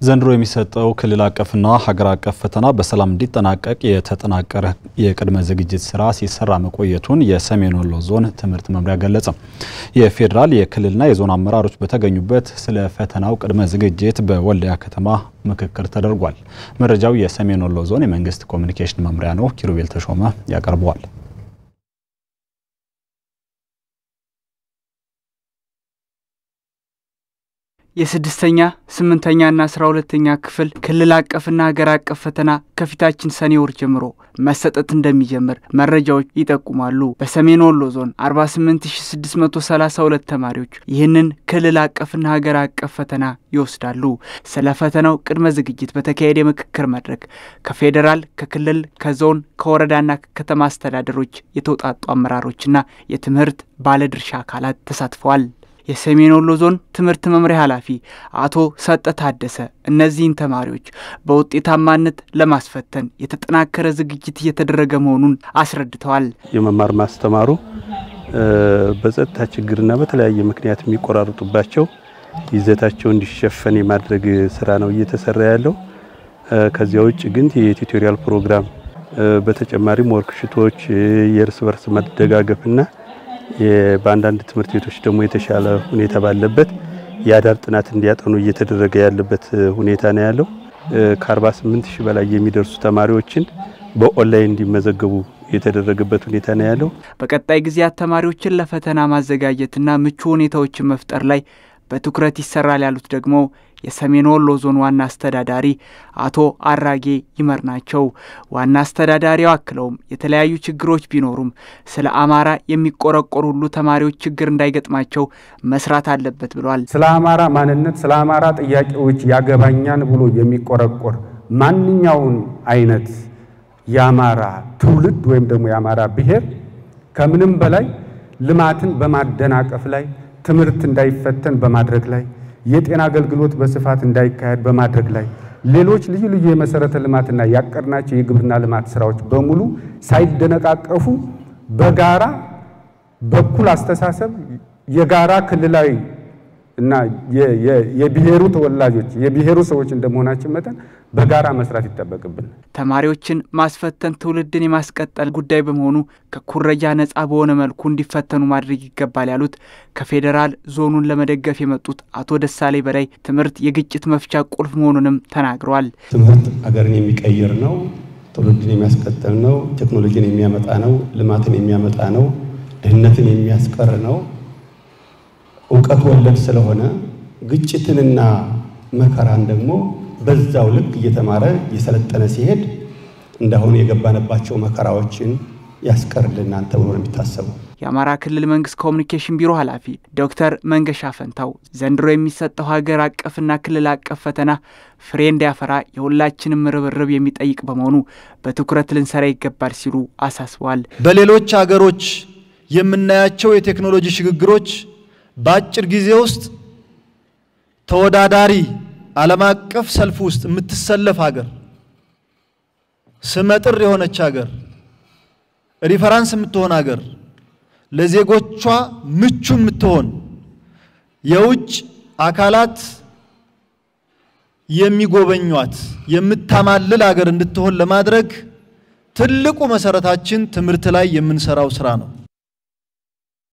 ዘንድሮ የሚሰጠው ክልል አቀፍና ሀገር አቀፍ ፈተና በሰላም እንዲጠናቀቅ የተጠናቀረ የቅድመ ዝግጅት ስራ ሲሰራ መቆየቱን የሰሜን ወሎ ዞን ትምህርት መምሪያ ገለጸ። የፌዴራል የክልልና የዞን አመራሮች በተገኙበት ስለ ፈተናው ቅድመ ዝግጅት በወልዲያ ከተማ ምክክር ተደርጓል። መረጃው የሰሜን ወሎ ዞን የመንግስት ኮሚኒኬሽን መምሪያ ነው። ኪሩቤል ተሾመ ያቀርበዋል። የስድስተኛ ስምንተኛና አስራ ሁለተኛ ክፍል ክልል አቀፍና ሀገር አቀፍ ፈተና ከፊታችን ሰኔ ወር ጀምሮ መሰጠት እንደሚጀምር መረጃዎች ይጠቁማሉ። በሰሜን ወሎ ዞን 48632 ተማሪዎች ይህንን ክልል አቀፍና ሀገር አቀፍ ፈተና ይወስዳሉ። ስለ ፈተናው ቅድመ ዝግጅት በተካሄደ የምክክር መድረክ ከፌዴራል፣ ከክልል፣ ከዞን፣ ከወረዳና ከከተማ አስተዳደሮች የተውጣጡ አመራሮችና የትምህርት ባለድርሻ አካላት ተሳትፈዋል። የሰሜን ወሎ ዞን ትምህርት መምሪያ ኃላፊ አቶ ሰጠ ታደሰ እነዚህን ተማሪዎች በውጤታማነት ለማስፈተን የተጠናከረ ዝግጅት እየተደረገ መሆኑን አስረድተዋል። የመማር ማስተማሩ በጸጥታ ችግርና በተለያየ ምክንያት የሚቆራርጡባቸው ይዘታቸው እንዲሸፈን የማድረግ ስራ ነው እየተሰራ ያለው። ከዚያ ውጭ ግን የቱቶሪያል ፕሮግራም በተጨማሪም ወርክሽቶች የእርስ በርስ መደጋገፍና በአንዳንድ ትምህርት ቤቶች ደግሞ የተሻለ ሁኔታ ባለበት የአዳር ጥናት እንዲያጠኑ እየተደረገ ያለበት ሁኔታ ነው ያለው። ከ48 ሺህ በላይ የሚደርሱ ተማሪዎችን በኦንላይን እንዲመዘገቡ የተደረገበት ሁኔታ ነው ያለው። በቀጣይ ጊዜያት ተማሪዎችን ለፈተና ማዘጋጀትና ምቹ ሁኔታዎችን መፍጠር ላይ በትኩረት ይሰራል ያሉት ደግሞ የሰሜን ወሎ ዞን ዋና አስተዳዳሪ አቶ አራጌ ይመር ናቸው። ዋና አስተዳዳሪው አክለውም የተለያዩ ችግሮች ቢኖሩም ስለ አማራ የሚቆረቆር ሁሉ ተማሪዎች ችግር እንዳይገጥማቸው መስራት አለበት ብለዋል። ስለ አማራ ማንነት፣ ስለ አማራ ጥያቄዎች ያገባኛን ብሎ የሚቆረቆር ማንኛውን አይነት የአማራ ትውልድ ወይም ደግሞ የአማራ ብሔር ከምንም በላይ ልማትን በማደናቀፍ ላይ ትምህርት እንዳይፈተን በማድረግ ላይ የጤና አገልግሎት በስፋት እንዳይካሄድ በማድረግ ላይ ሌሎች ልዩ ልዩ የመሰረተ ልማትና ያቀድናቸው የግብርና ልማት ስራዎች በሙሉ ሳይደነቃቀፉ በጋራ በኩል አስተሳሰብ የጋራ ክልላዊ እና የብሔሩ ተወላጆች የብሔሩ ሰዎች እንደመሆናችን መጠን በጋራ መስራት ይጠበቅብን። ተማሪዎችን ማስፈተን ትውልድን የማስቀጠል ጉዳይ በመሆኑ ከኩረጃ ነፃ በሆነ መልኩ እንዲፈተኑ ማድረግ ይገባል ያሉት ከፌዴራል ዞኑን ለመደገፍ የመጡት አቶ ደሳሌ በላይ ትምህርት የግጭት መፍቻ ቁልፍ መሆኑንም ተናግረዋል። ትምህርት አገርን የሚቀይር ነው፣ ትውልድን የሚያስቀጥል ነው፣ ቴክኖሎጂን የሚያመጣ ነው፣ ልማትን የሚያመጣ ነው፣ ድህነትን የሚያስቀር ነው። እውቀት ወለድ ስለሆነ ግጭትንና መከራን ደግሞ በዛው ልክ እየተማረ እየሰለጠነ ሲሄድ እንዳሁን የገባንባቸው መከራዎችን ያስቀርልናል ተብሎ ነው የሚታሰበው። የአማራ ክልል መንግስት ኮሚኒኬሽን ቢሮ ኃላፊ ዶክተር መንገሻ ፈንታው ዘንድሮ የሚሰጠው ሀገር አቀፍና ክልል አቀፍ ፈተና ፍሬ እንዲያፈራ የሁላችንም ርብርብ የሚጠይቅ በመሆኑ በትኩረት ልንሰራ ይገባል ሲሉ አሳስበዋል። በሌሎች ሀገሮች የምናያቸው የቴክኖሎጂ ሽግግሮች በአጭር ጊዜ ውስጥ ተወዳዳሪ ዓለም አቀፍ ሰልፍ ውስጥ የምትሰለፍ ሀገር፣ ስመጥር የሆነች ሀገር፣ ሪፈራንስ የምትሆን ሀገር፣ ለዜጎቿ ምቹ የምትሆን የውጭ አካላት የሚጎበኟት የምታማልል ሀገር እንድትሆን ለማድረግ ትልቁ መሰረታችን ትምህርት ላይ የምንሰራው ስራ ነው።